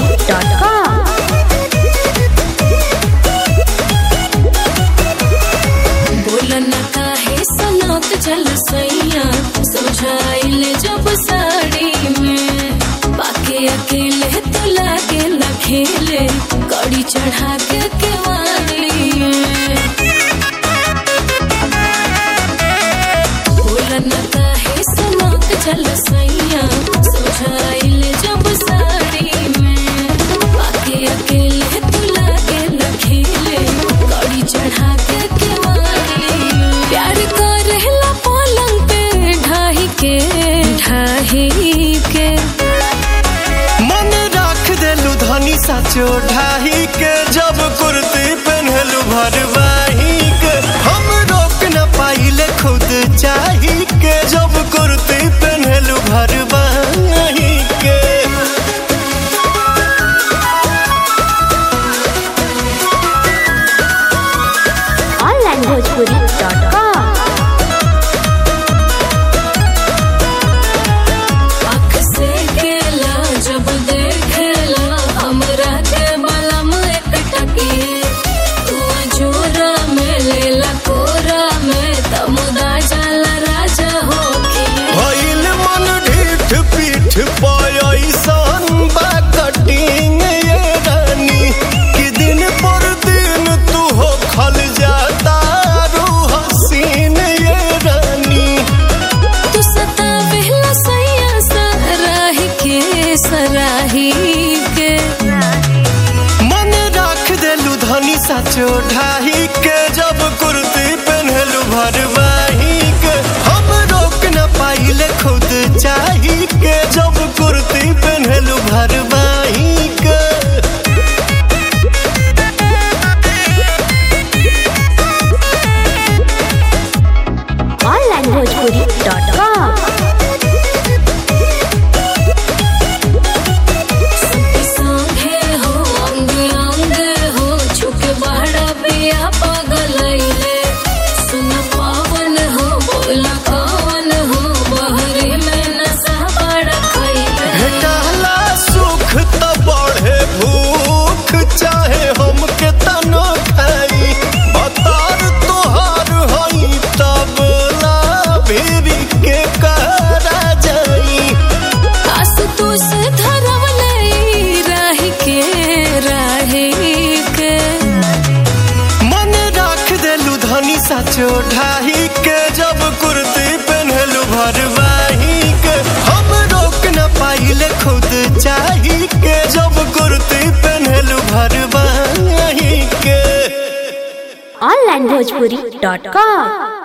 bhojpuri.com. बोलन काहे सनत जल सैया समझाइल जब साड़ी में बाके अकेले तो लागे न खेले कड़ी चढ़ा के केवाड़ी में बोलन काहे सनत जल सैया समझाइल जब साड़ी में बाके अकेले तो लागे न खेले कड़ी चढ़ा के केवाड़ी में प्यार करेला पलंग पे ढाही के ढाही के मन राख देलू धनी साचो ढाही के जब कुर्ती पहनलू भरवाही के हम रोक न पाइले खुद चाही के जब कुर्ती पहनलू भरवाही के onlinebhojpuri.com. आँख से केला जब देखेला हमरा के बलम एक टकी तू जोरा में लेला कोरा में तमुदा जाला राजा होके भइल मन ढीठ पीठ पयसन बा कटिंग ये रानी कि दिन पर दिन तू हो खल जाता रू हसीन ये रानी तू सतावेला सैया सराही के सराही के मन राख देलू धनी साचो ढाही के जब कुर्ती पहनलू भरवाही के हम रोक न पाइले खुद चाही के जब कुर्ती पहनलू भरवाही के onlinebhojpuri.com. संगे हो अंग अंग हो छुक बड़ा बिया पगलैले सुन पावन हो बोल कवन हो बहरे में नशा बड़ा खैले भेटला सुख त बढ़े भूख चाहे हम के तनो खाई बतार तोहार हई तब ला भीरी के करा जाई आस तू से धरवले राही के राही के मन राख देलू धनी साचो ढाही के जब कुर्ती पहनलू भरवाही के हम रोक न पाइले खुद चाही के जब कुर्ती पहनलू भरवाही के onlinebhojpuri.com.